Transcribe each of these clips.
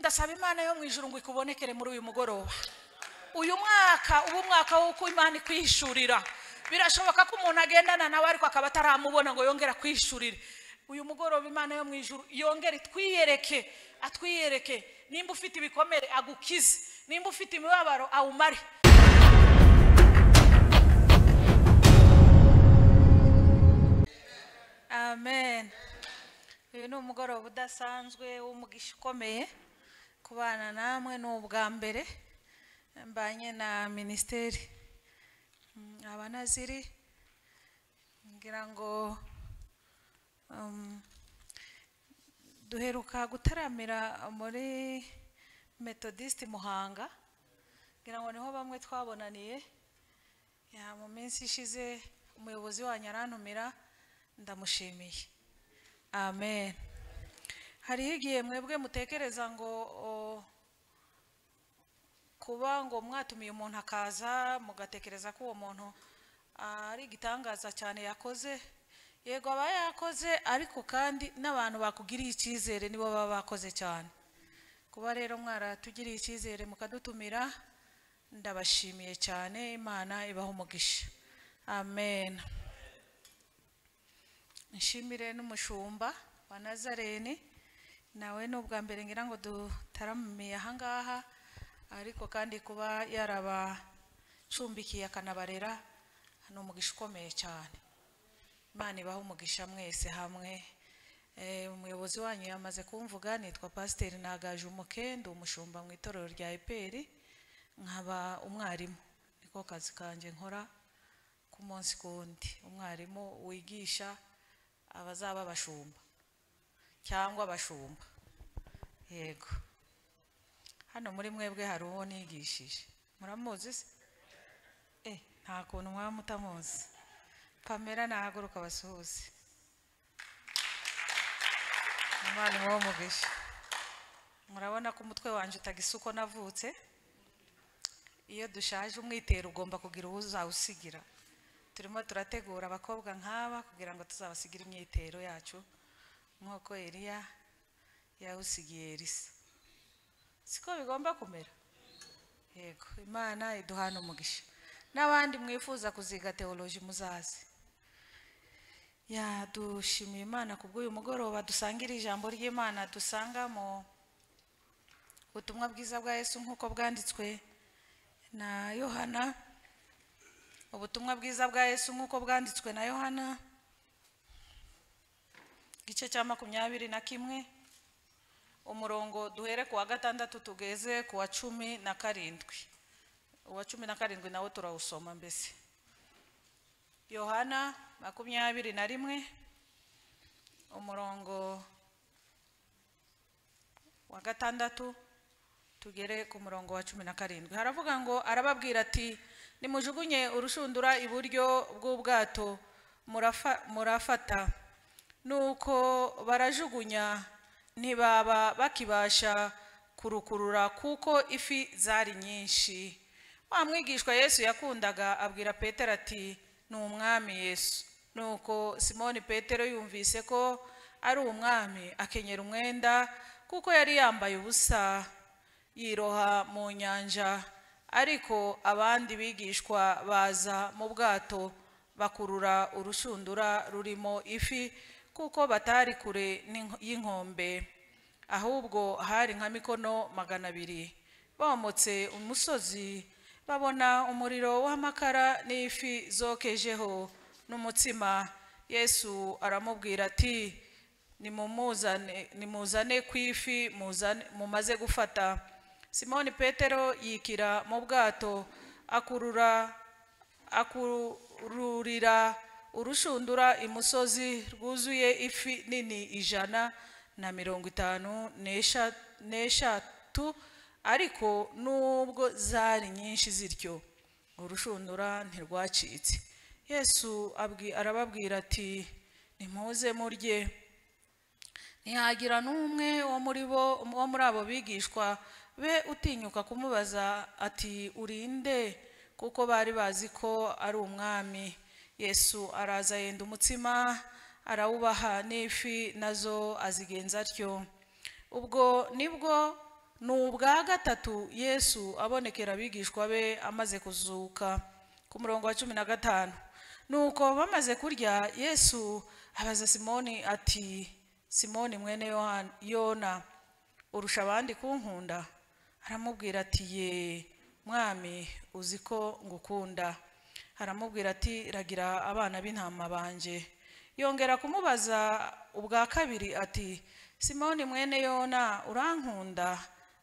ndasaba imana yo mu ijuru ngo ikubonekere muri uyu mugoroba uyu mwaka uba umwaka w'uko imana ikwishurira birashoboka ko umuntu agendana nawe ariko akaba ataramubona ngo yongere akwishurire uyu mugoroba imana yo mu ijuru yongere itwiyereke atwiyereke nimba ufite ibikomere agukize nimba ufite imibabaro awumare amen uyu ni umugoroba udasanzwe w'umugisha ukomeye kubana namwe ni ubwa mbere mbanye na minisiteri Mm, abanaziri ngira ngo um, duheruka gutaramira muri metodiste muhanga ngira ngo niho bamwe twabonaniye ya mu minsi ishize umuyobozi wanyu arantumira ndamushimiye amen hariho igihe mwebwe mutekereza ngo o, kuba ngo mwatumiye umuntu akaza mugatekereza ko uwo muntu ah, ari igitangaza cyane yakoze yego aba yakoze ariko kandi n'abantu bakugiriye icyizere nibo baba bakoze cyane kuba rero mwaratugiriye icyizere mukadutumira ndabashimiye cyane imana ibaha umugisha amen nshimire n'umushumba wa nazareni nawe ni ubwa mbere ngira ngo dutaramiye ahangaha ariko kandi kuba yarabacumbikiye akanabarera ni umugisha ukomeye cyane imana ibaha umugisha mwese hamwe Eh, umuyobozi wanyu yamaze kumvuga nitwa pasiteri nagaje umukende umushumba mu itorero rya eperi nkaba umwarimu niko kazi kanjye nkora ku munsi kundi umwarimu wigisha abazaba abashumba cyangwa abashumba yego hano muri mwebwe hari uwo nigishije muramuzi se Eh, nta kuntu mwaba mutamuzi pamela nahaguruka abasuhuze umwana imuha umugisha murabona ko umutwe wanjye utagisa uko navutse iyo dushaje umwitero ugomba kugira uwo uzawusigira turimo turategura abakobwa nk'aba kugira ngo tuzabasigire imyitero yacu nk'uko eliya yawusigiye elisa siko bigomba kumera yego imana iduhana umugisha n'abandi mwifuza kuziga teoloji muzaze yadushimiye imana ku bw'uyu mugoroba dusangira ijambo ry'imana dusanga mu butumwa bwiza bwa yesu nk'uko bwanditswe na yohana ubutumwa bwiza bwa yesu nk'uko bwanditswe na yohana igice cya makumyabiri na kimwe umurongo duhere ku wa gatandatu tugeze ku wa cumi na karindwi uwa cumi na karindwi nawo turawusoma mbese yohana makumyabiri na rimwe umurongo wa gatandatu tugere ku murongo wa cumi na karindwi haravuga ngo arababwira ati nimujugunye urushundura iburyo bw'ubwato murafa- murafata nuko barajugunya ntibaba bakibasha kurukurura kuko ifi zari nyinshi wa mwigishwa yesu yakundaga abwira petero ati ni umwami yesu nuko simoni petero yumvise ko ari umwami akenyera umwenda kuko yari yambaye ubusa yiroha mu nyanja ariko abandi bigishwa baza mu bwato bakurura urushundura rurimo ifi kuko batari kure n'inko- y'inkombe ahubwo hari nka mikono magana abiri bomotse umusozi babona umuriro w'amakara n'ifi zokejeho n'umutsima yesu aramubwira ati nimumuzane nimuzane ku ifi muzane- mumaze gufata simoni petero yikira mu bwato akurura akururira urushundura imusozi rwuzuye ifi nini ijana na mirongo itanu n'esha- n'eshatu ariko nubwo zari nyinshi zityo urushundura ntirwacitse yesu abwi- arababwira ati nimuze murye ntihagira n'umwe wo muri bo wo muri abo bigishwa be utinyuka kumubaza ati urinde kuko bari bazi ko ari umwami yesu araza yenda umutsima arawubaha n'ifi nazo azigenza atyo ubwo nibwo ni ubwa gatatu yesu abonekera abigishwa be amaze kuzuka ku murongo wa cumi na gatanu nuko bamaze kurya yesu abaza simoni ati simoni mwene Yohana- yona urusha abandi kunkunda aramubwira ati ye mwami uzi ko ngukunda aramubwira ati ragira abana b'intama banjye yongera kumubaza ubwa kabiri ati simoni mwene yona urankunda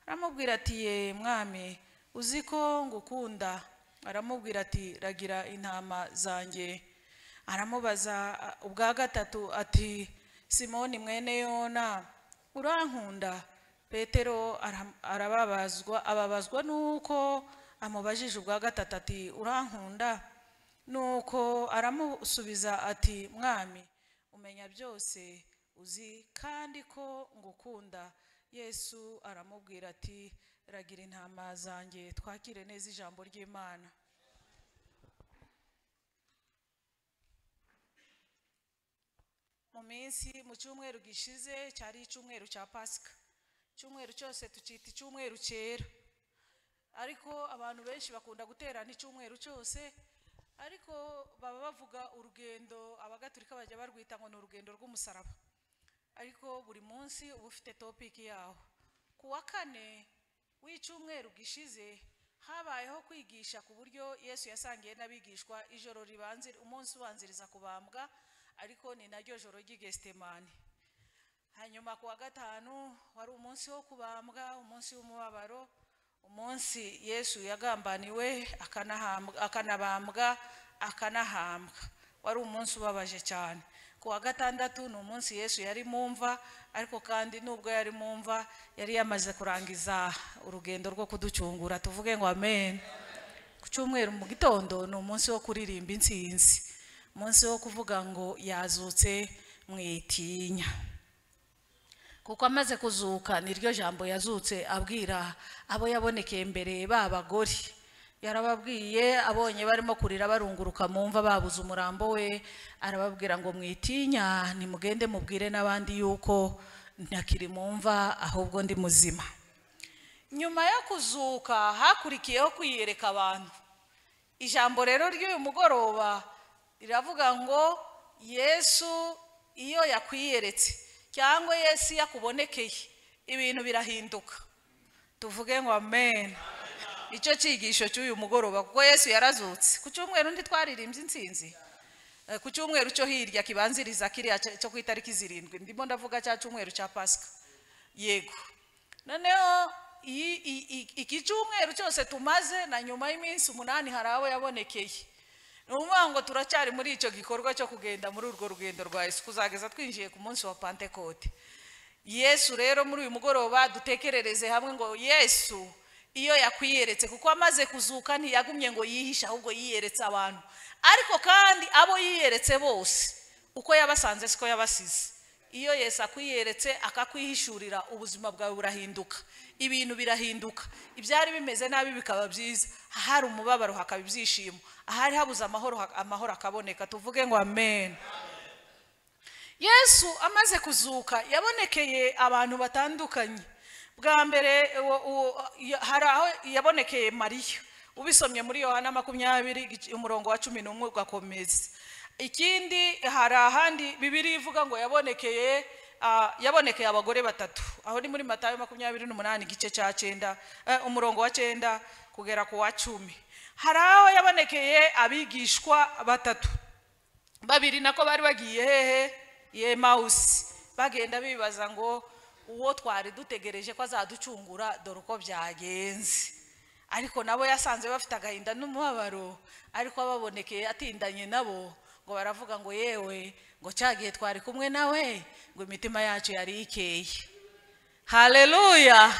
aramubwira ati ye mwami uzi ko ngukunda aramubwira ati ragira intama zanjye aramubaza a- ubwa gatatu ati simoni mwene yona urankunda petero aram- arababazwa ababazwa n'uko amubajije ubwa gatatu ati urankunda nuko aramusubiza ati mwami umenya byose uzi kandi ko ngukunda yesu aramubwira ati ragira intama zanjye twakire neza ijambo ry'imana mu minsi mu cyumweru gishize cyari icyumweru cya pasika icyumweru cyose tucyita icyumweru cyera ariko abantu benshi bakunda guterana icyumweru cyose ariko baba bavuga urugendo abagaturika bajya barwita ngo ni urugendo rw'umusaraba ariko buri munsi uba ufite topiki yawo ku wa kane w'icyumweru gishize habayeho kwigisha ku buryo yesu yasangiye n'abigishwa ijoro ribanzira umunsi ubanziriza kubambwa ariko ni naryo joro ry'igestemani hanyuma ku wa gatanu wari umunsi wo kubambwa umunsi w'umubabaro umunsi yesu yagambaniwe akanahambwa- akanabambwa akanahambwa wari umunsi ubabaje cyane ku wa gatandatu ni umunsi yesu yari mu mva ariko kandi nubwo yari mu mva yari yamaze kurangiza urugendo rwo kuducungura tuvuge ngo amen ku cyumweru mu gitondo ni umunsi wo kuririmba intsinzi umunsi wo kuvuga ngo yazutse mwitinya kuko amaze kuzuka niryo jambo yazutse abwira abo yabonekeye mbere b'abagore yarababwiye abonye barimo kurira barunguruka mu mva babuze umurambo we arababwira ngo mwitinya nimugende mubwire n'abandi yuko ntakiri mu mva ahubwo ndi muzima nyuma yo kuzuka hakurikiyeho kwiyereka abantu ijambo rero ry'uyu mugoroba riravuga ngo yesu iyo yakwiyeretse cyangwa yesu iyo akubonekeye ibintu birahinduka tuvuge ngo amen icyo cyigisho cy'uyu mugoroba kuko yesu yarazutse ku cyumweru undi twaririmbye intsinzi Eh, ku cyumweru cyo hirya kibanziriza kiriya cyo- cyo ku itariki zirindwi ndimo ndavuga cya cyumweru cya pasika yego noneho iyi- i- i- iki cyumweru cyose tumaze na nyuma y'iminsi umunani hari abo yabonekeye ni ukuvuga ngo turacyari muri icyo gikorwa cyo kugenda muri urwo rugendo rwa yesu kuzageza twinjiye ku munsi wa pantekote yesu rero muri uyu mugoroba dutekerereze hamwe ngo yesu iyo yakwiyeretse kuko amaze kuzuka ntiyagumye ngo yihishe ahubwo yiyeretse abantu ariko kandi abo yiyeretse bose uko yabasanze siko yabasize iyo yesu akwiyeretse akakwihishurira ubuzima bwawe burahinduka ibintu birahinduka ibyari bimeze nabi bikaba byiza ahari umubabaro hakaba ibyishimo ahari habuze amahoro ha- amahoro akaboneka tuvuge ngo amen yesu amaze kuzuka yabonekeye abantu batandukanye bwa mbere uwo- uwo- ya- hari aho yabonekeye mariya ubisomye muri yohana makumyabiri igice- umurongo wa cumi n'umwe ugakomeza ikindi hari ahandi bibiri ivuga ngo yabonekeye ah, yabonekeye abagore batatu aho ni muri matayo makumyabiri n'umunani igice cya cyenda eh, umurongo wa cyenda kugera ku wa cumi hari aho yabonekeye abigishwa batatu babiri nako bari bagiye hehe yemawusi bagenda bibaza ngo uwo twari dutegereje ko azaducungura dore uko byagenze ariko nabo yasanze bafite agahinda n'umubabaro ariko ababonekeye atindanye nabo ngo baravuga ngo yewe ngo cya gihe twari kumwe nawe ngo imitima yacu yari ikeye haleluya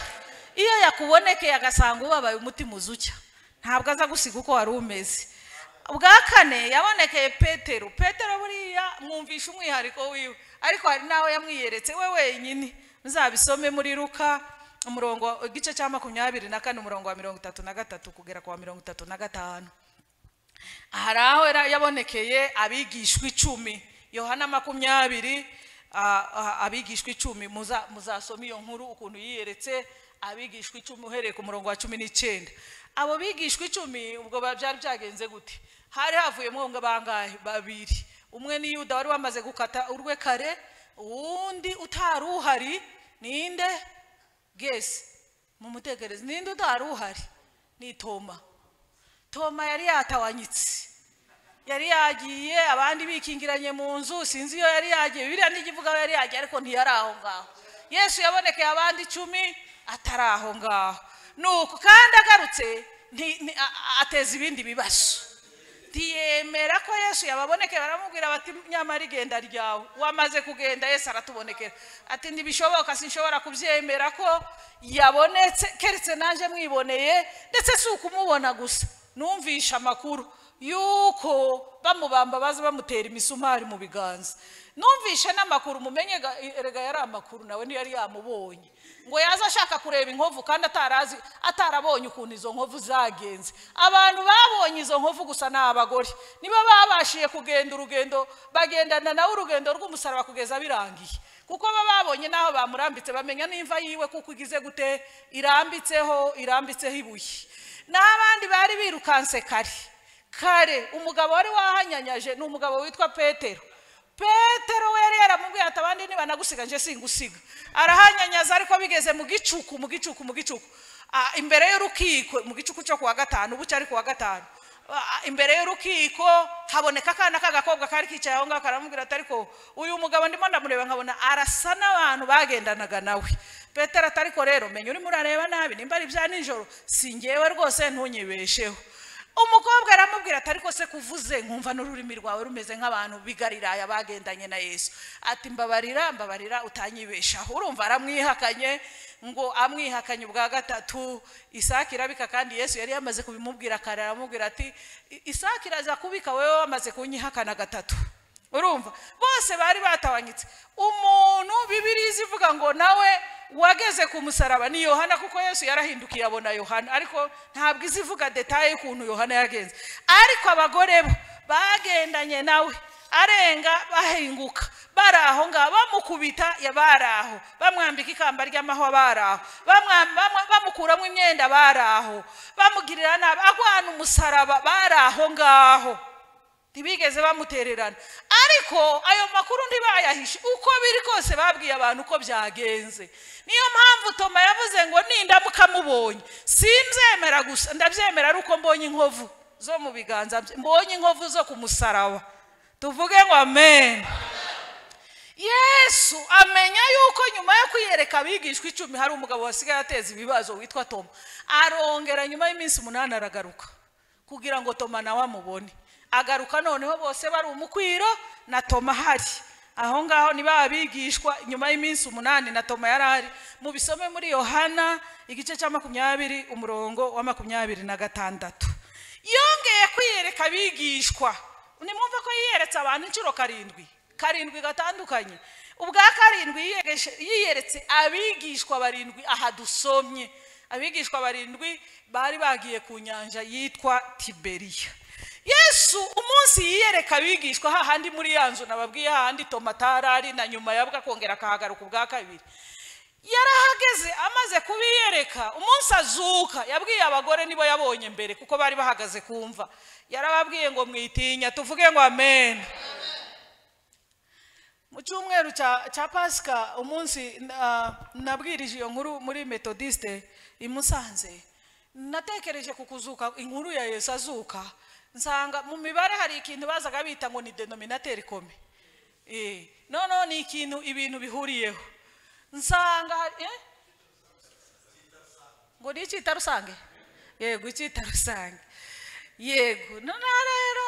iyo yakubonekeye agasanga ubabaye umutima uzucya ntabwo aza gusiga uko wari umeze ubwa kane yabonekeye petero petero buriya mwumvisha umwihariko wiwe ariko hari n'aho yamwiyeretse we wenyine muzabisome muri ruka umurongo igice cya makumyabiri na kane umurongo wa mirongo itatu na gatatu kugera ku wa mirongo itatu na gatanu hari aho yari yabonekeye abigishwa icumi yohana makumyabiri ah, ah, abigishwa icumi muza- muzasoma iyo nkuru ukuntu yiyeretse abigishwa icumi uhereye ku murongo wa cumi n'icyenda abo bigishwa icumi ubwo ba- byari byagenze gute hari havuyemo ngo bangahe babiri umwe ni yuda wari wamaze gukata urwe kare uwundi utari uhari ninde gesi mumutekereze ninde utari uhari ni toma toma yari yatawanyitse yari yagiye abandi bikingiranye mu nzu sinzi iyo yari yagiye biriya ntikivuga aho yari yagiye ariko ntiyari aho ngaho yesu yabonekeye abandi icumi atari aho ngaho nuko kandi agarutse nti- ni- a- a- ateza ibindi bibazo ntiyemera ko yesu yababonekeye baramubwira bati nyamara igenda ryawe wamaze kugenda yesu aratubonekera ati ntibishoboka sinshobora kubyemera ko yabonetse keretse nanjye mwiboneye ndetse si ukumubona gusa numvishe amakuru yuko bamubamba baza bamutera imisumari mu biganza numvishe n'amakuru mumenye ga- erega yari amakuru nawe ntiyari yamubonye ngo yaza ashaka kureba inkovu kandi atarazi atarabonye ukuntu izo nkovu zagenze abantu babonye izo nkovu gusa ni abagore nibo babashije kugenda urugendo bagendana nawe urugendo rw'umusaraba kugeza birangiye kuko baba babonye n'aho bamurambitse bamenya n'imva yiwe kuko igize gute irambitseho irambitseho ibuye n'abandi bari birukanse kare kare umugabo wari wahanyanyaje ni umugabo witwa petero petero we yari yaramubwiye ati abandi nibanagusiga nje singusiga arahanyanyaza ariko bigeze mu gicuku mu gicuku mu gicuku Ah, imbere y'urukiko mu gicuku cyo kuwa gatanu ubu cyari kuwa gatanu Ah, imbere y'urukiko haboneka akana k'agakobwa kari kicaye aho ngaho karamubwira ati ariko uyu mugabo ndimo ndamureba nkabona arasa n'abantu bagendanaga nawe petero ati ariko rero menya urimo urareba nabi nimba ari ibya nijoro si ngewe rwose ntunyibesheho umukobwa aramubwira ati ariko se kuvuze nkumva n'ururimi rwawe rumeze nk'abantu bigariraya bagendanye na yesu ati mbabarira mbabarira utanyibeshaho urumva aramwihakanye ngo amwihakanye ubwa gatatu isake irabika kandi yesu yari yamaze kubimubwira kare aramubwira ati "I- isake iraza kubika wowe wamaze kunyihakana gatatu urumva bose bari batawanyitse umuntu bibiriya ivuga ngo nawe wageze ku musaraba ni yohana kuko yesu yarahindukiye abona yohana ariko ntabwo izi ivuga detaye y'ukuntu yohana yagenze ariko abagore bo bagendanye nawe arenga bahinguka bari aho ngaho bamukubita ya bari aho bamwambika ikamba ry'amahwa bari aho bamwa- bamwa- bamukuramo imyenda bari aho bamugirira nabi agwana umusaraba bari aho ngaho ntibigeze bamutererana ariko ayo makuru ntibayahishe uko biri kose babwiye abantu uko byagenze niyo mpamvu toma yavuze ngo nindamuka mubonye simbyemera gusa ndabyemera ari uko mbonye inkovu zo mu biganza bye mbonye inkovu zo ku musaraba tuvuge ngo amen yesu amenya yuko nyuma yo kwiyereka abigishwa icumi hari umugabo wasigaye ateza ibibazo witwa toma arongera nyuma y'iminsi umunani aragaruka kugira ngo toma nawe amubone agaruka noneho bose bari umukwiro na toma ahari aho ngaho ni ba bigishwa nyuma y'iminsi umunani na toma yari ahari mubisome muri yohana igice cya makumyabiri umurongo wa makumyabiri na gatandatu yongeye kwiyereka abigishwa nimwumva ko yiyeretse abantu inshuro karindwi karindwi gatandukanye ubwa karindwi yiyegeshe- yiyeretse abigishwa barindwi aha dusomye abigishwa barindwi bari bagiye ku nyanja yitwa tiberiya yesu umunsi yiyereka abigishwa hahandi muri ya nzu nababwiye hahandi tomatari ari na nyuma ya bwa akongera akahagaruka ubwa kabiri yarahageze amaze kubiyereka umunsi azuka yabwiye abagore nibo yabonye mbere kuko bari bahagaze kumva yarababwiye ngo mwitinya tuvuge ngo amen mu cyumweru cya cya pasika umunsi na- nabwirije iyo nkuru muri metodiste i musanze natekereje ku kuzuka inkuru ya yesu azuka nsanga mu mibare hari ikintu bazaga bita ngo ni denominateri kome Eh, noneho ni ikintu ibintu bihuriyeho nsanga hari- eh? ngo ni icyita rusange yego icyita rusange yego noneho rero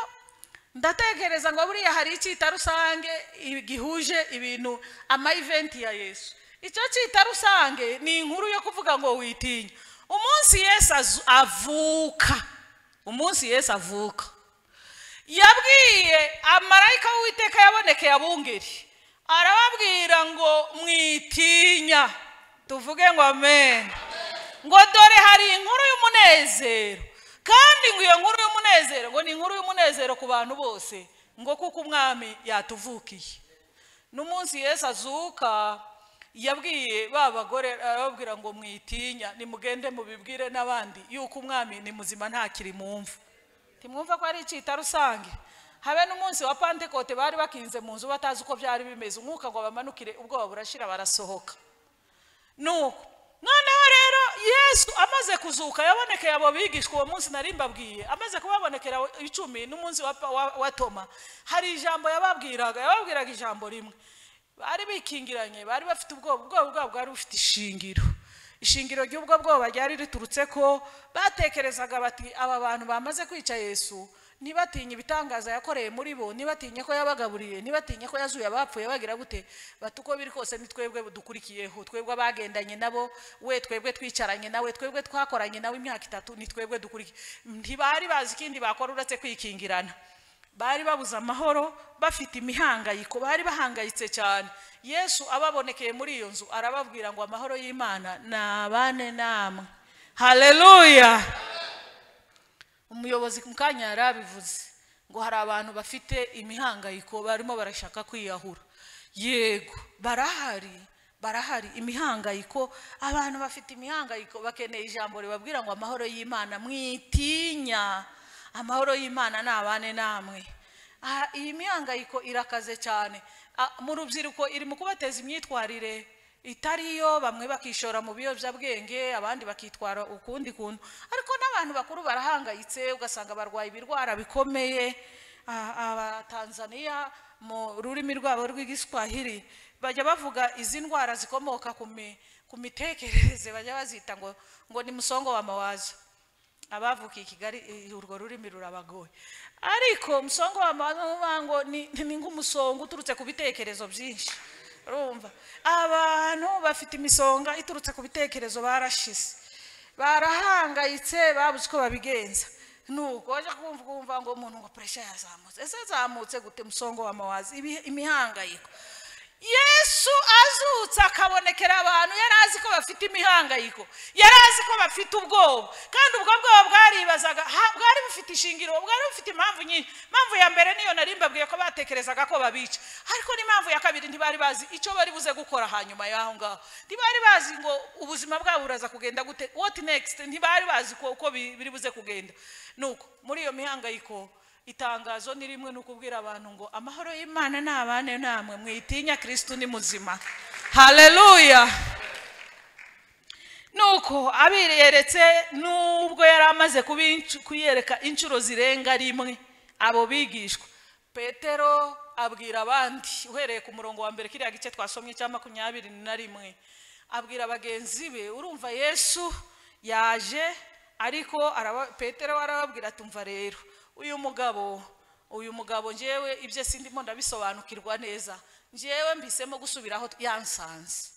ndatekereza ngo buriya hari icyita rusange i- gihuje ibintu ama eventi ya yesu icyo cyita rusange ni inkuru yo kuvuga ngo witinya umunsi yesu azu- avuka umunsi yesu avuka yabwiye amarayika w'uwiteka yabonekeye abungeri arababwira ngo mwitinya tuvuge ngo amen ngo dore hari inkuru y'umunezero kandi ngo iyo nkuru y'umunezero ngo ni inkuru y'umunezero ku bantu bose ngo kuko umwami yatuvukiye n'umunsi yesu azuka yabwiye ba bagore arababwira ngo mwitinya nimugende mubibwire n'abandi yuko umwami ni muzima ntakiri mumva ntimwumva ko ari icyita rusange habe n'umunsi wa pantekote bari bakinze mu nzu batazi uko byari bimeze umwuka ngo bamanukire ubwoba burashira barasohoka nuko noneho rero yesu amaze kuzuka yabonekeye abo bigishwa uwo munsi nari mbabwiye amaze kubabonekera icumi n'umunsi wa, pa- wa, wa toma hari ijambo yababwiraga yababwiraga ijambo rimwe bari bikingiranye bari bafite ubwoba ubwoba bwabo bwari bufite ishingiro ishingiro ry'ubwo bwoba ryari riturutse ko batekerezaga bati aba bantu bamaze kwica yesu ntibatinye ibitangaza yakoreye muri bo ntibatinye ko yabagaburiye ntibatinye ko yazuye abapfuye bagira gute bati uko biri kose ni twebwe dukurikiyeho twebwe abagendanye nabo we twebwe twicaranye nawe twebwe twakoranye nawe imyaka itatu ni twebwe dukurikiye ntibari bazi ikindi bakora uretse kwikingirana bari babuze amahoro bafite imihangayiko bari bahangayitse cyane yesu ababonekeye muri iyo nzu arababwira ngo amahoro y'imana nabane namwe haleluya umuyobozi mu kanya yari abivuze ngo hari abantu bafite imihangayiko barimo barashaka kwiyahura yego barahari barahari imihangayiko abantu bafite imihangayiko bakeneye ijambo ribabwira ngo amahoro y'imana mwitinya amahoro y'imana ni abane namwe Aha, iyi mihangayiko irakaze cyane Ah, mu rubyiruko iri mu kubateza imyitwarire itariyo bamwe bakishora mu biyobyabwenge abandi bakitwara ukundi kuntu ariko n'abantu bakuru barahangayitse ugasanga barwaye ibirwara bikomeye Ah, abatanzaniya mu rurimi rwabo rw'igiswahili bajya bavuga izi ndwara zikomoka ku mi- ku mitekerereze bajya bazita ngo ngo ni musongo wa mawazo abavukiye i kigali eh, urwo rurimi rurabagoye ariko musongo wa mawazo bavuga ngo ni ni nk'umusongo uturutse ku bitekerezo byinshi urumva abantu bafite imisonga iturutse ku bitekerezo barashize barahangayitse babuze uko babigenza nuko bajya kumva kumva ngo umuntu ngo puresha yazamutse ese yazamutse gute musongo wa mawazi Ibi- imihangayiko yesu azutse akabonekera abantu yari azi ko bafite imihangayiko yari azi ko bafite ubwoba kandi ubwo bwoba bwaribazaga ha- bwari bufite ishingiro bwari bufite impamvu nyinshi impamvu ya mbere niyo nari mbabwiye ko batekerezaga ko babica ariko n'impamvu ya kabiri ntibari bazi icyo bari buze gukora hanyuma y'aho ngaho ntibari bazi ngo ubuzima bwabo buraza kugenda gute what next ntibari bazi ko uko bi- biri buze kugenda nuko muri iyo mihangayiko itangazo ni rimwe ni ukubwira abantu ngo amahoro y'imana ni abane namwe mwitinya kirisitu ni muzima haleluya nuko abireretse nubwo yari amaze kubincu- kuyereka inshuro zirenga rimwe abo bigishwa petero abwira abandi uhereye ku murongo wa mbere kiriya gice twasomye cya makumyabiri na rimwe abwira bagenzi be urumva yesu yaje ariko araba, petero arababwira ati umva rero uyu mugabo uyu mugabo njyewe ibyo sindimo ndabisobanukirwa neza njyewe mbisemo gusubiraho yansanze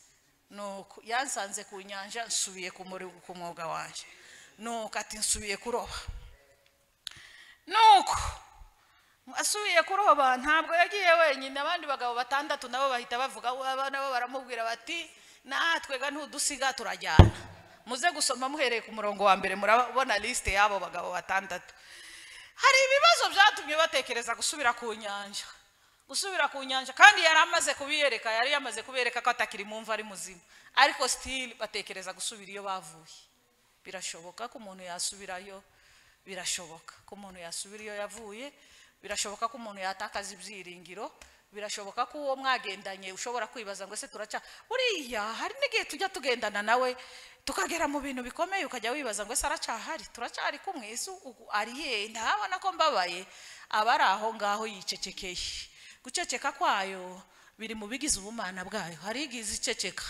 nuko yansanze ku nyanja nsubiye ku muri- ku mwuga wanjye nuko ati nsubiye kuroba nuko asubiye kuroba ntabwo yagiye wenyine abandi bagabo batandatu nabo bahita bavuga aba nabo baramubwira bati natwega ntudusiga turajyana muze gusoma muhereye ku murongo wa mbere murabona lisite y'abo bagabo batandatu hari ibibazo byatumye batekereza gusubira ku nyanja gusubira ku nyanja kandi yari amaze kubiyereka yari yamaze kubereka ko atakiri mu mva ari muzima ariko sitili batekereza gusubira iyo bavuye birashoboka ko umuntu yasubirayo birashoboka ko umuntu yasubira iyo yavuye birashoboka ko umuntu yatakaza ibyiringiro birashoboka ko uwo mwagendanye ushobora kwibaza ngo ese turaca buriya hari n'igihe tujya tugendana nawe tukagera mu bintu bikomeye ukajya wibaza ngo ese aracyahari turacyari kumwe ese ubu ari he ntabona ko mbabaye aba ari aho ngaho yicecekeye guceceka kwayo biri mu bigize ubumana bwayo hari igihe iziceceka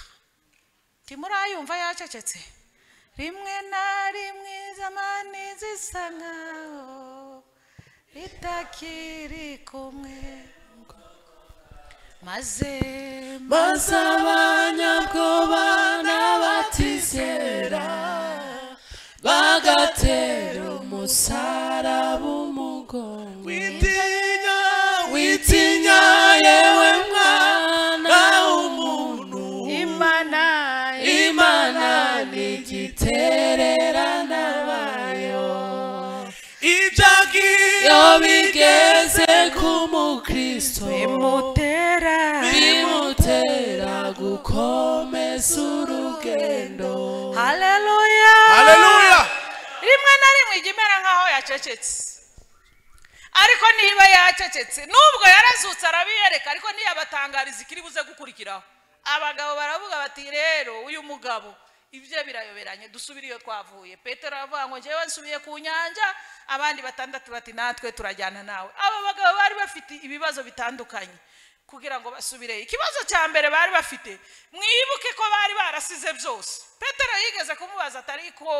ntimurayumva yacecetse rimwe na rimwe zamani zisa nkaho ritakiri kumwe maze maze abanyabwoba n'abatizera bagatera umusaraba umugongo witinya witinya yewe mwana w'umuntu imana imana n'igitererana bayo ibyagiyo iyo bigeze ku mukristo imutera bimutera gukora yesu urugendo haleluya haleluya rimwe na rimwe ijya imera nk'aho yacecetse ariko niba yacecetse nubwo yarazutse arabiyereka ariko ntiyabatangariza ikiri buze gukurikiraho abagabo baravuga bati rero uyu mugabo ibyo birayoberanye dusubire iyo twavuye petero aravuga ngo njyewe nsubiye ku nyanja abandi batandatu bati natwe turajyana nawe aba bagabo bari bafite ibibazo bitandukanye kugira ngo basubire ikibazo cya mbere bari bafite mwibuke ko bari barasize byose petero yigeze kumubaza atari ko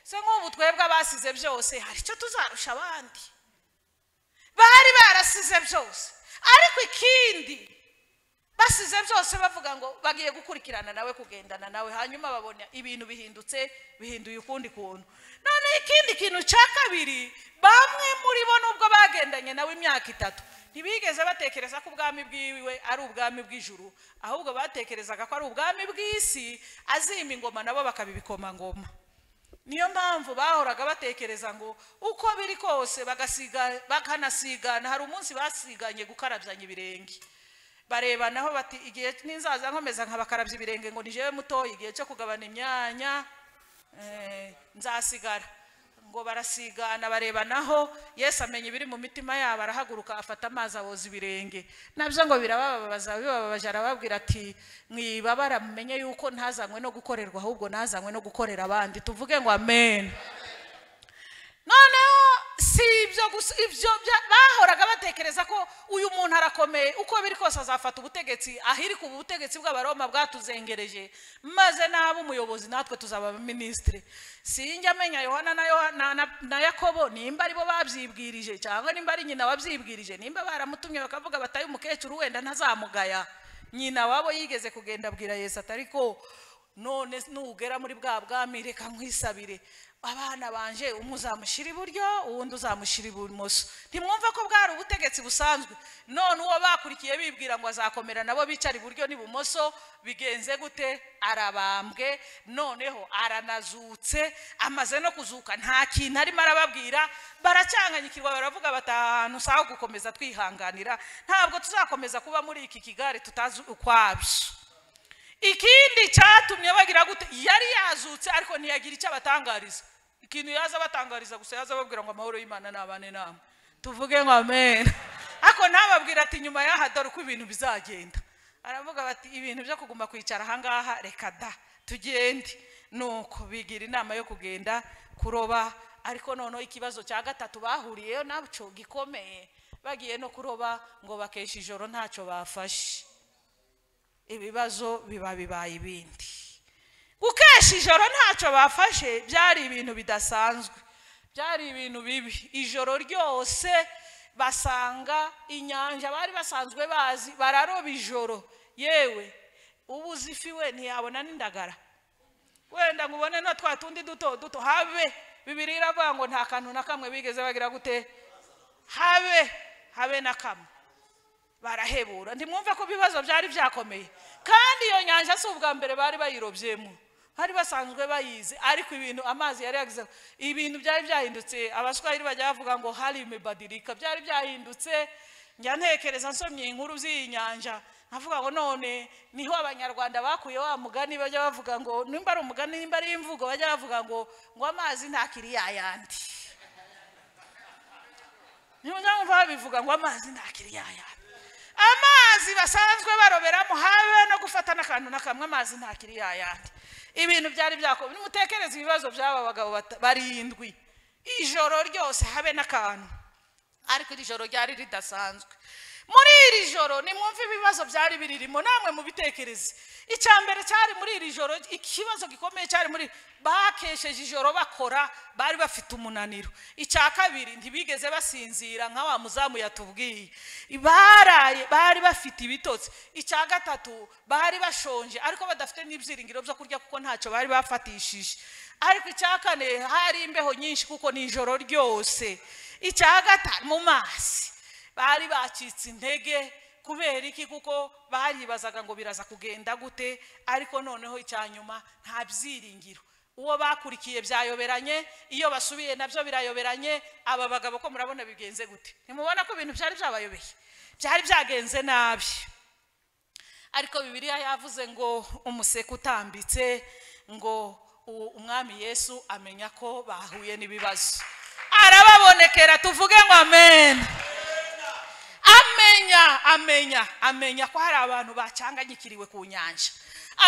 se nk'ubu twebwe abasize byose hari icyo tuzarusha abandi bari barasize byose ariko ikindi basize byose bavuga ngo bagiye gukurikirana nawe kugendana nawe hanyuma babona ibintu bihindutse bihinduye ukundi kuntu none ikindi kintu cya kabiri bamwe muri bo nubwo bagendanye nawe imyaka itatu ntibigeze batekereza ko ubwami bwiwe ari ubwami bw'ijuru ahubwo batekerezaga ko ari ubwami bw'isi azimba ingoma nabo ngoma niyo mpamvu bahoraga batekereza ngo uko biri kose bagasiga bakanasigana hari umunsi basiganye gukarabyanya ibirenge barebanaho bati igihe n'inzaza nkomeza nkabakarabya ibirenge ngo nijyewe mutoya igihe cyo kugabana imyanya eh, nzasigara ngo barasigana barebanaho yesu amenya ibiri mu mitima yabo arahaguruka afata amazi aboza ibirenge nabyo ngo birabababaza bibababaje arababwira ati mwibabara mumenye yuko ntazanywe no gukorerwa ahubwo ntazanywe no gukorera abandi tuvuge ngo amen noneho si ibyo gusa ibyo bya- bahoraga batekereza ko uyu muntu arakomeye uko biri kose azafata ubutegetsi ahiri ku butegetsi bw'abaroma bwatuzengereje maze n'aba umuyobozi natwe tuzaba abaminisitiri sinjya amenya yohana na, Yoha- na, na, na yakobo nimba aribo babyibwirije cyangwa nimba ari nyina wabyibwirije nimba baramutumye bakavuga bataye umukecuru wenda ntazamugaya nyina wabo yigeze kugenda abwira yesu atari ko none nugera muri bwa bwami reka nkwisabire abana banje umwe uzamushyira iburyo uwundi uzamushyira ibumoso ntimwumva ko bwari ubutegetsi busanzwe none uwo bakurikiye bibwira ngo azakomera nabo bicara iburyo n'ibumoso bigenze gute arabambwe noneho aranazutse amaze no kuzuka nta kintu arimo arababwira baracyanganyikirwa baravuga bati "Aha hantu si aho gukomeza twihanganira ntabwo tuzakomeza kuba muri iki kigare tutazi ukwabyo ikindi cyatumye bagira gute yari yazutse ariko ntiyagira icyo abatangariza ikintu yaza abatangariza gusa yaza ababwira ngo amahoro y'imana nabane namwe tuvuge ngo amen ariko ntababwira ati nyuma y'aha dore uko ibintu bizagenda aravuga bati ibintu byo kuguma kwicara ahangaha reka da tugende nuko bigira inama yo kugenda kuroba ariko noneho ikibazo cya gatatu bahuriyeyo nacyo gikomeye bagiye no kuroba ngo bakesha ijoro ntacyo bafashe ibibazo biba bibaye ibindi gukesha ijoro ntacyo bafashe byari ibintu bidasanzwe byari ibintu bibi ijoro ryose basanga inyanja bari basanzwe bazi bararoba ijoro yewe uba uzi ifi we ntiyabona n'indagara wenda ngo ubone na twa tundi duto duto habe bibiri iravuga ngo nta kantu na kamwe bigeze bagira gute habe habe na kamwe barahebura ntimwumve ko ibibazo byari byakomeye kandi iyo nyanja si ubwa mbere bari bayirobyemo bari basanzwe bayizi ariko ibintu amazi yari yagize ibintu byari byahindutse abaswahili bajya bavuga ngo hari imebadirika byari byahindutse njya ntekereza nsomye inkuru z'iyi nyanja nkavuga ngo none niho abanyarwanda bakuye wa mugani bajya bavuga ngo nimba ari umugani nimba ari imvugo bajya bavuga ngo ngo amazi ntakiri yayandi niba mwumva babivuga ngo amazi ntakiri yayandi amazi basanzwe baroberamo habe no gufata n'akantu na kamwe amazi nta kiri yayandi ibintu byari byakomeye nimutekereze ibibazo by'aba bagabo bata- barindwi ijoro ryose habe n'akantu ariko iri joro ryari ridasanzwe muri iri joro nimwumve ibibazo byari biririmo namwe mubitekereze icya mbere cyari muri iri joro ikibazo gikomeye cyari muri bakesheje ijoro bakora bari bafite umunaniro icya kabiri ntibigeze basinzira nka wa muzamu yatubwiye baraye bari bafite ibitotsi icya gatatu bari bashonje ariko badafite n'ibyiringiro byo kurya kuko ntacyo bari bafatishije ariko icya kane hari imbeho nyinshi kuko ni ijoro ryose icya gatanu mu mazi bari bacitse intege kubera iki kuko baribazaga ngo biraza kugenda gute ariko noneho icya nyuma nta byiringiro uwo bakurikiye byayoberanye iyo basubiye nabyo birayoberanye aba bagabo ko murabona bigenze gute ntimubona ko ibintu byari byabayobeye byari byagenze nabi ariko bibiliya yavuze ngo umuseke utambitse ngo u- umwami yesu amenya ko bahuye n'ibibazo arababonekera tuvuge ngo amen amenya amenya amenya ko hari abantu bacanganyikiriwe ku nyanja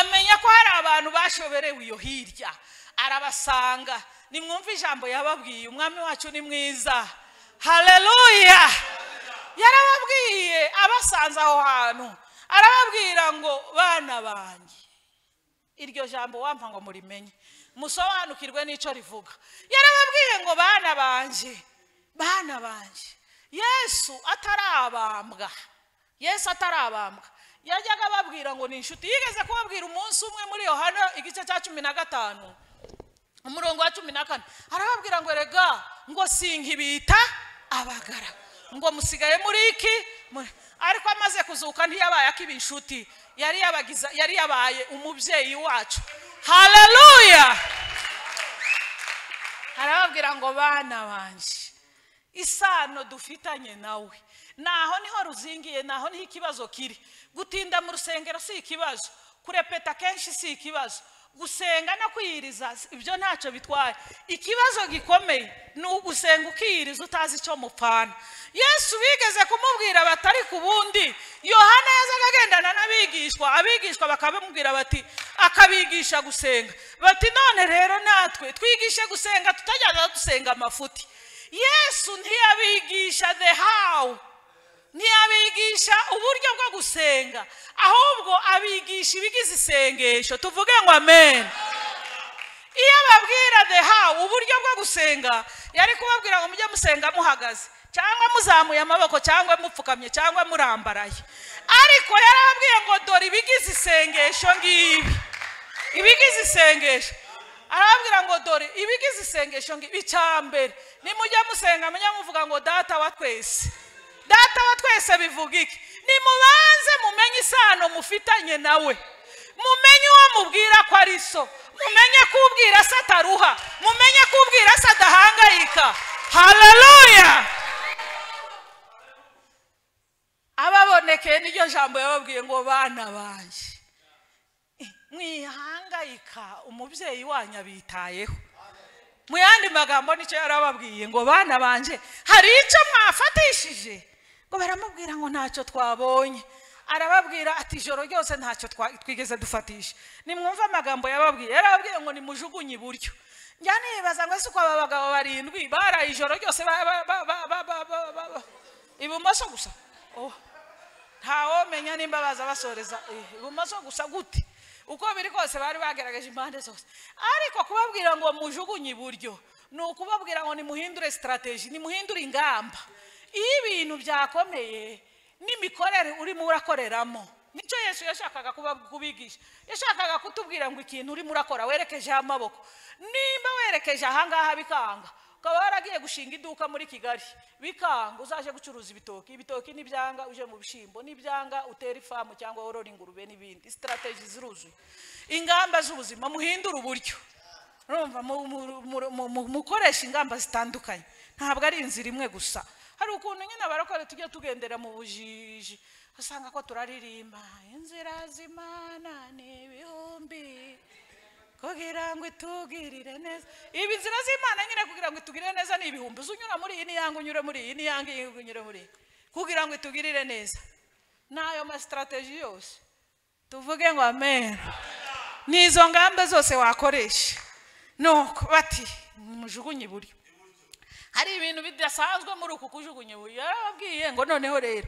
amenya ko hari abantu bashoberewe iyo hirya arabasanga nimwumve ijambo yababwiye umwami wacu ni mwiza haleluya yarababwiye abasanze aho hantu arababwira ngo bana banjye iryo jambo wampa ngo murimenye musobanukirwe n'icyo rivuga yarababwiye ngo bana banjye bana banjye yesu atarabambwa yesu atarabambwa yajyaga ababwira ngo ni inshuti yigeze kubabwira umunsi umwe muri yohana igice cya cumi na gatanu umurongo wa cumi na kane arababwira ngo rega ngo sinkibita abagara ngo musigaye muri iki Muri-" ariko amaze kuzuka ntiyabaye akiba inshuti yari yabagiza yari yabaye umubyeyi wacu haleluya arababwira ngo bana banjye isano dufitanye nawe naho niho ruzingiye naho niho ikibazo kiri gutinda mu rusengero si ikibazo kurepeta kenshi si ikibazo gusenga no kwiyiriza si- ibyo ntacyo bitwaye ikibazo gikomeye ni ugusenga ukiyiriza utazi icyo mupfana yesu bigeze kumubwira batari ku bundi yohana yazaga agendana n'abigishwa abigishwa bakamubwira bati akabigisha gusenga bati none rero natwe twigishe gusenga tutajyaga dusenga amafuti yesu ntiyabigisha the how ntiyabigisha uburyo bwo gusenga ahubwo abigisha ibigize isengesho tuvuge ngo amen iyo ababwira the how uburyo bwo gusenga yari kubabwira ngo mujye musenga muhagaze cyangwa muzamuye amaboko cyangwa mupfukamye cyangwa murambaraye ariko yarababwiye ngo dore ibigize isengesho ngibi ibigize isengesho arababwira ngo dore ibigize isengesho ngibi icyambere nimujya musenga mujye muvuga ngo data wa twese data wa twese bivuga iki nimubanze mumenye isano mufitanye nawe mumenye uwo mubwira ko ari so mumenye ko ubwira se ataruha mumenye ko ubwira se adahangayika haleluya ababonekeye n'iryo jambo yababwiye ngo bana banjye mwihangayika umubyeyi wanyu abitayeho mu yandi magambo nicyo yarababwiye ngo bana banje hari icyo mwafatishije ngo baramubwira ngo ntacyo twabonye arababwira ati ijoro ryose ntacyo twa- twigeze dufatisha nimwumve amagambo yababwiye yarababwiye ngo nimujugunye iburyo njya nibaza ngo ese uko aba bagabo barindwi baraye ijoro ryose ba- ba- ba- ba- ba- ba- ba- ba- ba- ibumoso gusa Oh ntawomenya nimba baza basoreza eh, ibumoso gusa gute uko biri kose bari bagerageje impande zose ariko kubabwira ngo mujugunye iburyo ni ukubabwira ngo nimuhindure sitarateji nimuhindure ingamba iyo ibintu byakomeye n'imikorere urimo urakoreramo nicyo yesu yashakaga kuba- kubigisha yashakaga kutubwira ngo ikintu urimo urakora werekejeho amaboko nimba werekeje ahangaha bikanga ukaba waragiye gushinga iduka muri kigali bikanga uzaje gucuruza ibitoki ibitoki n'ibyanga uje mu bishyimbo n'ibyanga utera ifamu cyangwa worora ingurube n'ibindi sitarateji ziruzuye ingamba z'ubuzima muhindure uburyo urumva mu- mu- mu- mu- mu- mukoresha ingamba zitandukanye ntabwo ari inzira imwe gusa hari ukuntu nyine abarokore tujya tugendera mu bujiji usanga ko turaririmba inzira z'imana ni ibihumbi kugira ngo itugirire neza ibi nzira z'imana nyine kugira ngo itugirire neza ni ibihumbi uza unyura muri iyi niyanga unyure muri iyi niyanga iyi unyure muri iyi kugira ngo itugirire neza n'ayo masitarateji yose tuvuge ngo amen ni izo ngamba zose wakoresha nuko bati mujugunye iburyo hari ibintu bidasanzwe muri uku kujugunya ubu yarababwiye ngo noneho rero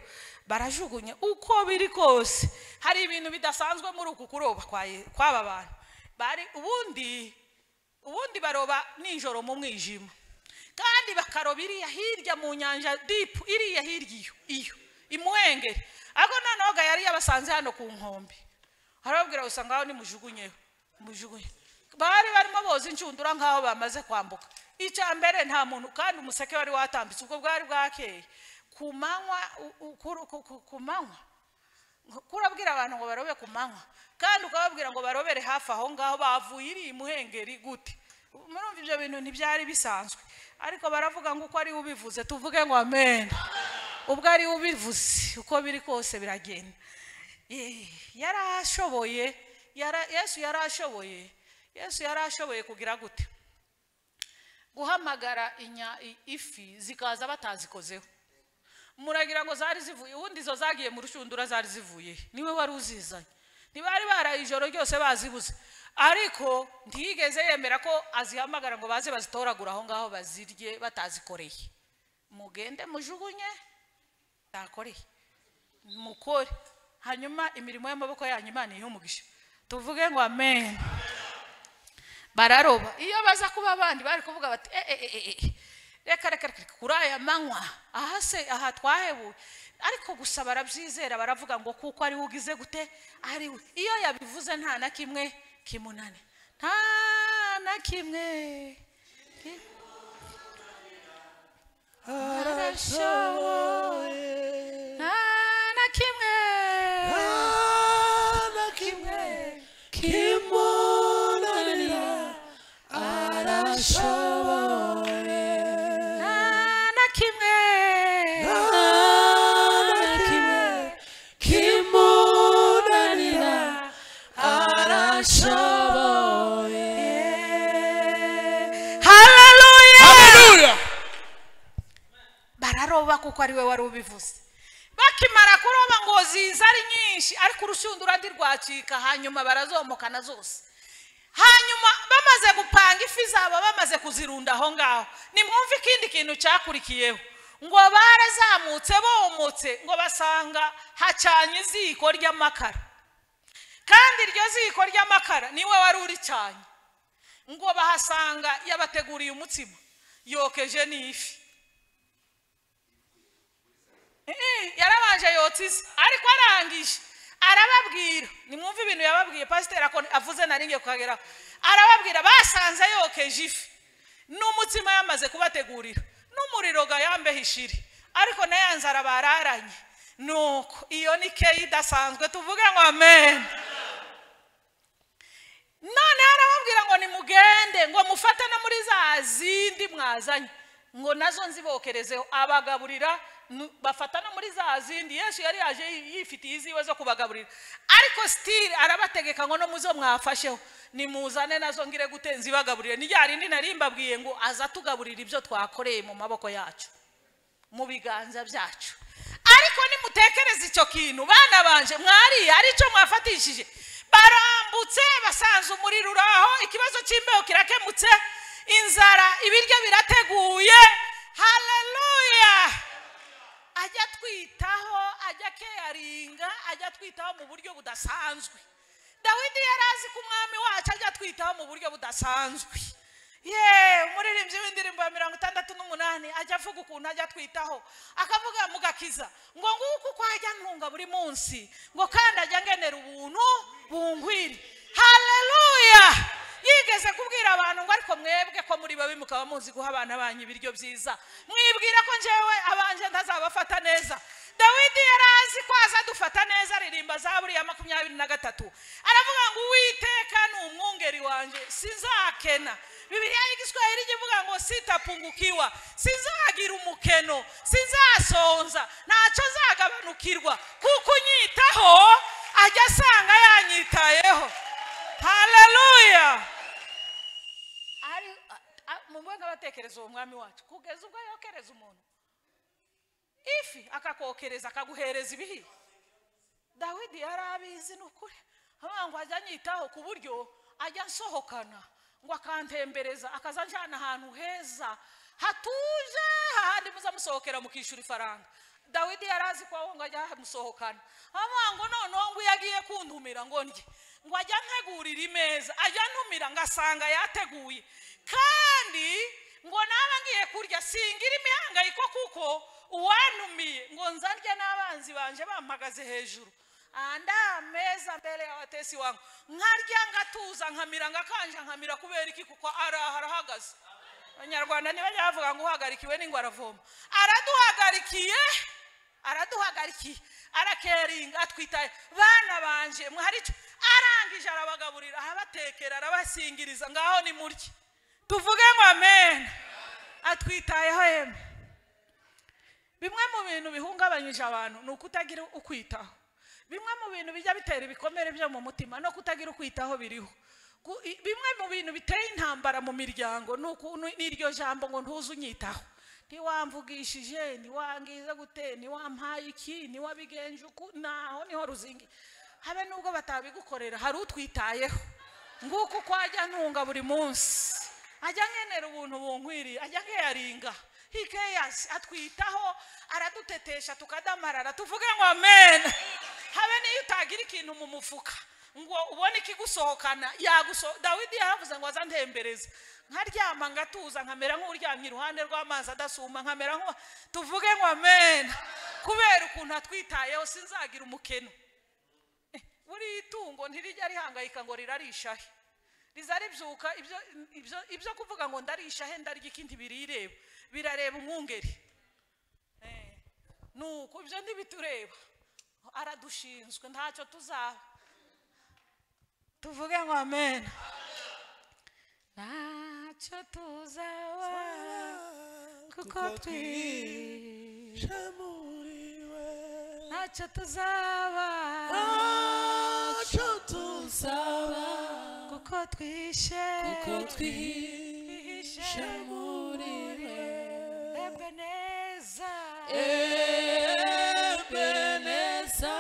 barajugunya uko biri kose hari ibintu bidasanzwe muri uku kuroba kwa Ye- kw'aba bantu bari ubundi ubundi baroba nijoro mu mwijima kandi bakaroba iriya hirya mu nyanja dipu iriya hirya iyo iyo imuhengeri ariko noneho gayari yabasanze hano ku nkombe arababwira gusa ngaho nimujugunyeho mujugunye bari barimo boza inshundura nk'aho bamaze kwambuka icya mbere nta muntu kandi umuseke wari watambitse ubwo bwari bwakeye ku manywa u- u- ku- ku- ku- ku manywa kurabwira abantu ngo barobe ku manywa kandi ukababwira ngo barobere hafi aho ngaho bavuye iri muhengeri gute murumva ibyo bintu ntibyari bisanzwe ariko baravuga ngo uko ari we ubivuze tuvuge ngo amen ubwo ari we ubivuze uko biri kose biragenda Eh, yarashoboye yara- yesu yarashoboye yesu yarashoboye kugira gute guhamagara inya i- ifi zikaza batazikozeho muragira ngo zari zivuye ubundi izo zagiye mu rushundura zari zivuye niwe wari uzizanye ntibari baraye ijoro ryose bazibuze ariko ntiyigeze yemera ko azihamagara ngo baze bazitoragura aho ngaho bazirye batazikoreye mugende mujugunye takoreye mukore hanyuma imirimo y'amaboko yanyu imana ihe umugisha tuvuge ngo amen bararoba iyo baza kuba abandi bari kuvuga bati "Eh, eh, eh, eh, eh, reka reka reka kuri aya manywa aha se aha twahebuye ariko gusa barabyizera baravuga ngo kuko ari we ugize gute ari we iyo yabivuze nta na kimwe kimunane nta na kimwe ki- arashoboye nta na kimwe nta na kimwe kimunanira arashoboye nta na kimwe nta na kimwe kimunanira arashoboye haleluya Hallelujah! bararoba kuko ari we wari ubivuze bakimara kuroba ngo ziza ari nyinshi ariko urushundura ndirwacika hanyuma barazomokana zose hanyuma bamaze gupanga ifi zabo bamaze kuzirunda aho ngaho nimwumve ikindi kintu cyakurikiyeho ngo barazamutse bomotse ngo basanga hacanye iziko ry'amakara kandi iryo ziko ry'amakara niwe wari uricanye ngo bahasanga yabateguriye umutsima yokeje n'ifi Eh, yarabanje yotse ariko arangije arababwira nimwumve ibintu yababwiye pasiteri ako- avuze naringiye kuhageraho arababwira basanze yokeje ifi n'umutsima yamaze kubategurira n'umuriro gayambeho ishiri ariko na ya nzara bararanye nuko iyo ni keyi idasanzwe tuvuge ngo amen noneho arababwira ngo nimugende ngo mufate no muri za zindi mwazanye ngo nazo nzibokerezeho abagaburira nu- bafata no muri za zindi yesu yari yaje yi- yifitiye iziwe zo kubagaburira ariko sitiri arabategeka ngo no muzo mwafasheho nimuzane nazo ngire gute nzibagaburire ni rya rindi nari mbabwiye ngo aza tugaburira ibyo twakoreye mu maboko yacu mu biganza byacu ariko nimutekereze icyo kintu bana banje mwariye hari icyo mwafatishije barambutse basanze umuriro uraho ikibazo cy'imbeho kirakemutse inzara ibiryo birateguye haleluya ajya atwitaho ajya akeyaringa ajya atwitaho mu buryo budasanzwe dawidi yari azi ko umwami wacu ajya atwitaho mu buryo budasanzwe ye umuririmbyi w'indirimbo ya mirongo itandatu n'umunani ajya avuga ukuntu ajya atwitaho akavuga mugakiza ngo nguko uko ajya ntunga buri munsi ngo kandi ajya ngenera ubuntu bungwire haleluya yigeze kubwira abantu ngo ariko mwebwe ko muri babi mukaba muzi guha abana banyu ibiryo byiza mwibwira ko njyewe abanje ntazabafata neza dawidi yari azi ko aza dufata neza aririmba za buriya makumyabiri na gatatu aravuga ngo uwiteka ni umwungeri wanjye sinzakena bibiliya y'igiswahili ijya ivuga ngo sitapungukiwa sinzagira umukeno sinzasonza ntacyo nzagabanukirwa kuko unyitaho ajya asanga yanyitayeho haleluya ari a- a- mu mwenge abatekereza uwo mwami wacu kugeza ubwo yokereza umuntu ifi akakokereza akaguhereza ibihiye dawidi yari abizi ni ukuri avuga ngo ajya anyitaho ku buryo ajya ansohokana ngo akantembereza akaza anjyana ahantu heza hatuje hahandi muza musohokera mukishyura ifaranga dawidi yari azi ko aho ngo ajya hamusohokana avuga ngo noneho ngo iyo agiye kuntumira ngo ndye ngo ajya antegurira imeza ajya antumira ngasanga yateguye kandi ngo naba ngiye kurya singira imihangayiko kuko uwantumiye ngo nzarye n'abanzi banje bampagaze hejuru andi ameza mbere y'abatesi wangu nkarya ngatuza nkamira ngakanja nkamira kubera iki kuko araha arahagaze abanyarwanda ntibajya bavuga ngo uhagarikiwe n'ingwa aravoma araduhagarikiye araduhagarikiye arakeringa atwitaye bana banje mwari cyo arangije arabagaburira arabatekera arabasingiriza ngaho ni murye tuvuge ngo amen atwitayeho yemwe bimwe mu bintu bihungabanyije abantu ni ukutagira ukwitaho bimwe mu bintu bijya bitera ibikomere byo mu mutima no kutagira ukwitaho biriho Ku- i- bimwe mu bintu biteye intambara mu miryango ni uku- ni- n'iryo jambo ngo ntuze unyitaho ntiwamvugishije ntiwangiza gute ntiwampaye iki ntiwabigenje uku naho niho ruzingi habe nubwo batabigukorera hari utwitayeho nguko uko ajya ntunga buri munsi ajya nkenera ubuntu bunkwiriye ajya nkeyaringa he cares atwitaho aradutetesha tukadamarara tuvuge ngo amen habe n'iyo utagira ikintu mu mufuka ngo ubone ikigusohokana yaguso dawidi yaravuze ngo aza ntembereza nkaryama ngatuza nkamera nk'uryamye iruhande rw'amazi adasuma nkamera nk'uwa tuvuge ngo amen kubera ukuntu atwitayeho sinzagira umukeno buriya itungo ntirijya rihangayika ngo rirarisha he riza ribyuka ibyo- ibyo- ibyo kuvuga ngo ndarisha he ndarya ikindi birireba birareba umwungeri Eh, ni uko ibyo ntibitureba aradushinzwe ntacyo tuzaba tuvuge ngo amen ntacyo tuzaba kuko twihishe Shamuriwe. ntacyo tuzaba Acho tuzaba. kuko twishe Kuko twihishe muriwe. ebeneza Ebeneza.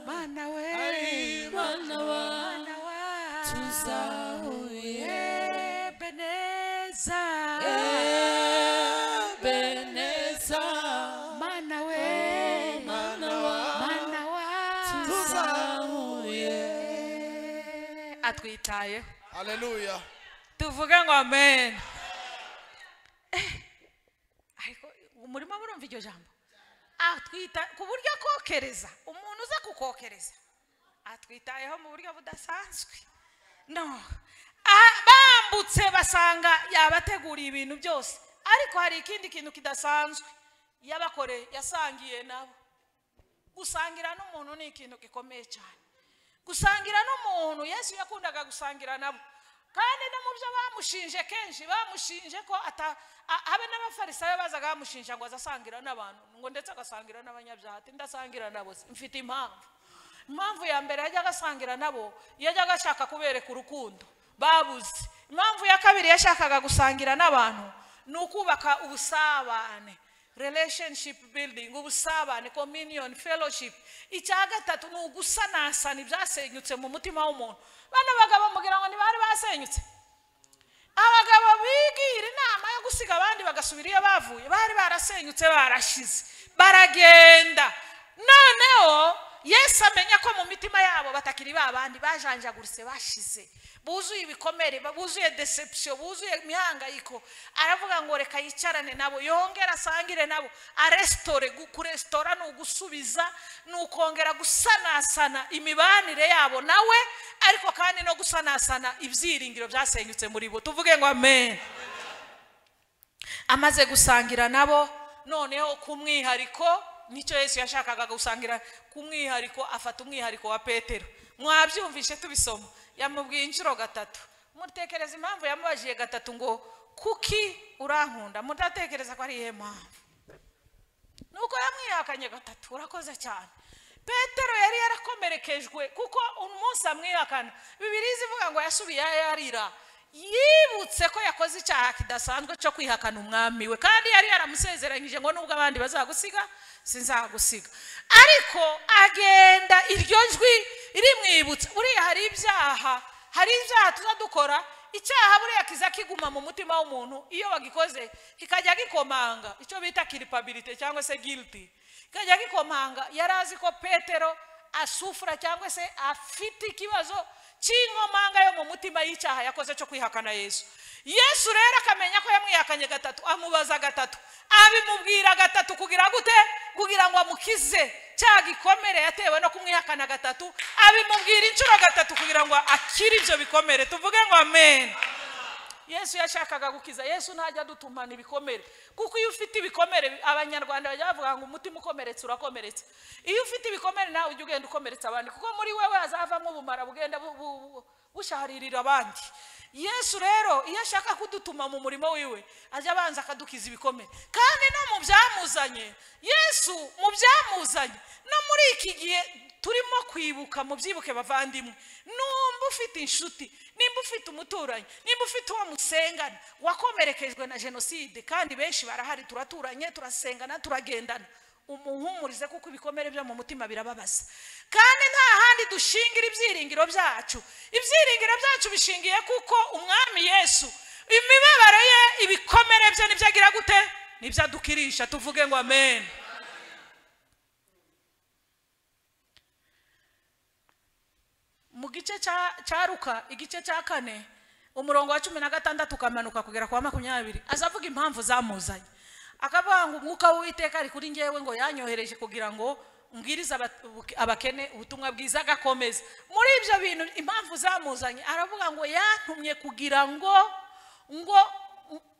mana we Ari Mana wacu. mana wacu tuzahuye. ebeneza Ebeneza. mana we Mana wacu. mana wacu tuzahuye. atwitayeho haleluya tuvuge ngo amen Eh, ariko murimo murumva iryo jambo atwita ku buryo akokereza umuntu uza kukokereza atwitayeho mu buryo budasanzwe no Ah, bambutse basanga yabateguriye ibintu byose ariko hari ikindi kintu kidasanzwe yabakoreye yasangiye nabo gusangira n'umuntu ni ikintu gikomeye cyane gusangira n'umuntu yesu yakundaga gusangira nabo kandi no mu byo bamushinje kenshi bamushinje ko ata a- habe n'abafarisayo bazaga bamushinja ngo azasangira n'abantu ngo ndetse agasangira n'abanyabyaha ati ndasangira nabo se, mfite impamvu impamvu ya mbere yajyaga asangira nabo yajyaga ashaka kubereka urukundo babuze impamvu ya kabiri yashakaga gusangira n'abantu ni ukubaka ubusabane relationship building ubusabane communion fellowship icya gatatu ni ugusanasana ibyasenyutse mu mutima w'umuntu bano bagabo mugira ngo ntibari basenyutse abagabo bigira inama yo gusiga abandi bagasubira iyo bavuye bari barasenyutse barashize baragenda noneho yesu amenya ko mu mitima yabo batakiri ba bandi bajanjaguritse bashize buzuye ibikomere ba- buzuye deception buzuye imihangayiko aravuga ngo reka yicarane nabo yongere asangire nabo aresitore kurestora ni ugusubiza ni ukongera gusanasana imibanire yabo nawe ariko kandi no gusanasana ibyiringiro byasenyutse muri bo tuvuge ngo amen amaze gusangira nabo noneho ku mwihariko nicyo yesu yashakaga gusangira ku mwihariko afata umwihariko wa petero mwabyumvishe tubisoma yamubwiye inshuro gatatu mutekereza impamvu yamubajije gatatu ngo kuki urankunda mudatekereza ko ari iyihe mpamvu nuko yamwihakanye gatatu urakoze cyane petero yari yarakomerekejwe kuko umunsi amwihakana bibiri zivuga ngo yasubiyeyo yarira yibutse ko yakoze icyaha kidasanzwe cyo kwihakana umwami we kandi yari yaramusezeranyije ngo nubwo abandi bazagusiga sinzagusiga ariko agenda iryo jwi rimwibutsa buriya hari ibyaha hari ibyaha tuza dukora icyaha buriya kiza kiguma mu mutima w'umuntu iyo bagikoze kikajya gikomanga icyo bita kiripabilite cyangwa se guilty kikajya gikomanga yari azi ko petero asufura cyangwa se afite ikibazo cy'inkomanga yo mu mutima y'icyaha yakoze cyo kwihakana yesu yesu rero akamenya ko yamwihakanye gatatu amubaza gatatu abimubwira gatatu kugira gute kugira ngo amukize cya gikomere yatewe no kumwihakana gatatu abimubwira inshuro gatatu kugira ngo akire ibyo bikomere tuvuge ngo amen yesu yashakaga gukiza yesu ntajya adutumana ibikomere kuko iyo ufite ibikomere abanyarwanda bajya bavuga ngo umutima ukomeretse urakomeretse iyo ufite ibikomere nawe ujya ugenda ukomeretsa abandi kuko muri wewe hazavamo ubumara bugenda bu- bu- bu- busharirira abandi yesu rero iyo ashaka kudutuma mu murimo wiwe ajya abanza akadukiza ibikomere kandi no mu byamuzanye yesu mu byamuzanye no muri iki gihe turimo kwibuka mubyibuke bavandimwe numba ufite inshuti nimba ufite umuturanyi nimba ufite uwo musengana wakomerekejwe na jenoside kandi benshi barahari turaturanye turasengana turagendana umuhumurize kuko ibikomere byo mu mutima birababaza kandi nta handi dushingira ibyiringiro byacu ibyiringiro byacu bishingiye kuko umwami yesu imibabaro ye ibikomere bye nibyo agira gute nibyo adukirisha tuvuge ngo amen mu gice cya- cya ruka igice cya kane umurongo wa cumi na gatandatu ukamanuka kugera ku wa makumyabiri aza avuga impamvu zamuzanye akavuga ngo umwuka w'uwiteka ari kuri ngewe ngo yanyohereje kugira ngo mbwirize aba- ubuke- abakene ubutumwa bwiza agakomeza muri ibyo bintu impamvu zamuzanye aravuga ngo yantumye kugira ngo ngo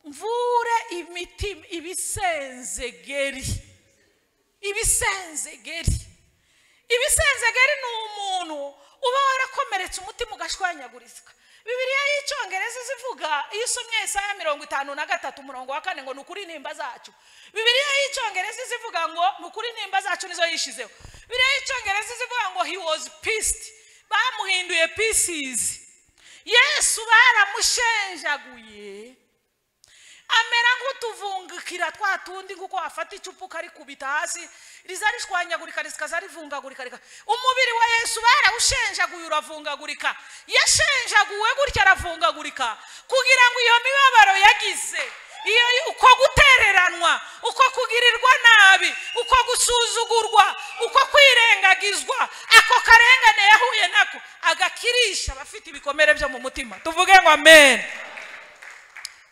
mvure imitima ibisenzegeri ibisenzegeri ibisenzegeri ni umuntu uba warakomeretse umutima ugashwanyagurizwa bibiliya y'icyongereza iza ivuga iyo usomye Yesaya mirongo itanu na gatatu umurongo wa kane ngo ni ukuri nimba zacu bibiliya y'icyongereza iza ivuga ngo ni ukuri nimba zacu nizo yishizeho bibiliya y'icyongereza iza ivuga ngo he was pissed bamuhinduye pieces yesu baramushenjaguye amera nk'utuvungukira twa tundi nk'uko wafata icupa ukarikubita hasi riza rishwanyagurika rikaza rivungagurika rika- umubiri wa yesu barawushenjaguye uravungagurika yashenjaguwe gutya aravungagurika kugira ngo iyo mibabaro yagize iyo uko gutereranwa uko kugirirwa nabi uko gusuzugurwa uko kwirengagizwa ako karengane yahuye nako agakirisha abafite ibikomere byo mu mutima tuvuge ngo amen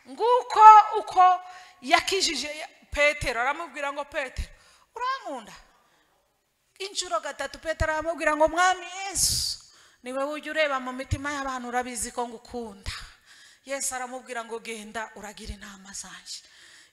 nguko uko yakijije petero aramubwira ngo petero urankunda inshuro gatatu petero aramubwira ngo mwami yesu niwe ujya ureba mu mitima y'abantu urabizi ko ngukunda yesu aramubwira ngo genda uragira inama zanjye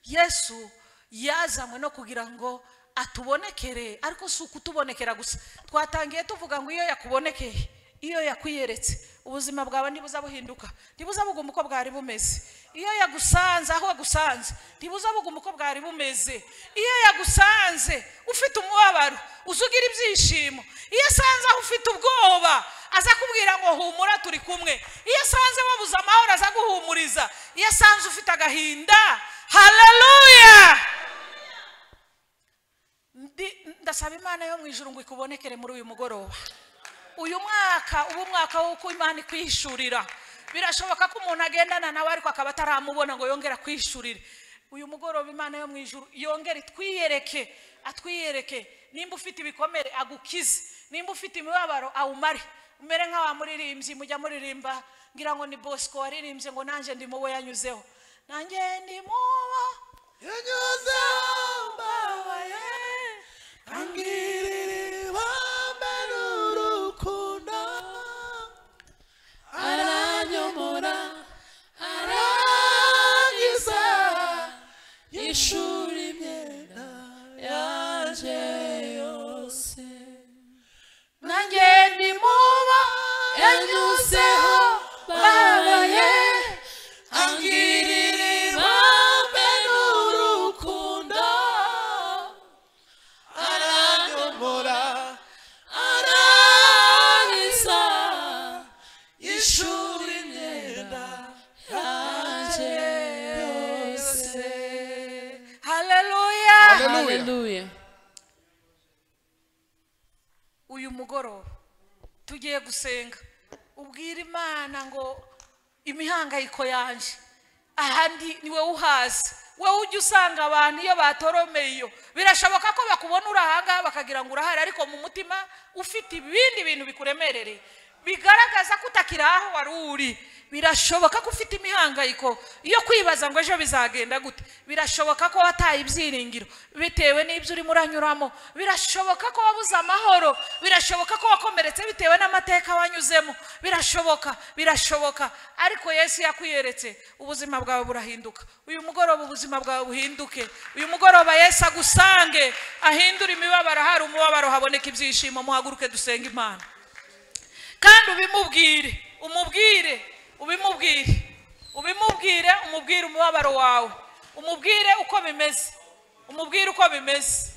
yesu yazanywe no kugira ngo atubonekere ariko si ukutubonekera gusa twatangiye tuvuga ngo iyo yakubonekeye iyo yakwiyeretse ubuzima bwawe ntibuza buhinduka ntibuza buguma uko bwari bumeze iyo yagusanze aho agusanze ntibuza buguma uko bwari bumeze iyo yagusanze ufite umubabaro uzugira ibyishimo iyo asanze aho ufite ubwoba aza kubwira ngo humura turi kumwe iyo asanze wabuze amahoro aza guhumuriza iyo asanze ufite agahinda haleluya Ndi- ndasaba imana yo mu ijuru ngo ikubonekere muri uyu mugoroba uyu mwaka uba umwaka w'uko imana ikwihishurira birashoboka ko umuntu agendana nawe ariko akaba ataramubona ngo yongere akwihishurire uyu mugoroba imana yo mu ijuru yongere itwiyereke atwiyereke nimba ufite ibikomere agukize nimba ufite imibabaro awumare umere nk'awa muririmbyi mujya muririmba ngira ngo ni bosco waririmbye ngo nanjye ndi mu we yanyuzeho nanjye ndi mu bo Yanyuze mbabaye angirire bambere urukundo aranyomora arangiza ishuri imyenda yanje yose nanjye ndi mu bo yanyuzeho mbabaye angirire bambere urukundo aranyomora arangiza ishuri imyenda yanjye yose haleluya Hallelujah. Hallelujah. uyu mugoroba tugiye gusenga ubwira imana ngo imihangayiko yanjye ahandi ni wowe uhazi wowe ujya usanga abantu iyo batoromeye iyo birashoboka ko bakubona uri ahangaha bakagira ngo urahari ariko mu mutima ufite ibindi bintu bikuremerereye bigaragaza ko utakiri aho wari uri birashoboka ko ufite imihangayiko yo kwibaza ngo ejo bizagenda gute birashoboka ko wataye ibyiringiro bitewe n'ibyo urimo uranyuramo birashoboka ko wabuze amahoro birashoboka ko wakomeretse bitewe n'amateka wanyuzemo birashoboka birashoboka ariko yesu yakwiyeretse ubuzima bwawe burahinduka uyu mugoroba ubuzima bwawe buhinduke uyu mugoroba yesu agusange ahindure imibabaro hari umubabaro haboneka ibyishimo muhaguruke dusenge imana kandi ubimubwire umubwire ubimubwire ubimubwire umubwire umubabaro wawe umubwire uko bimeze umubwire uko bimeze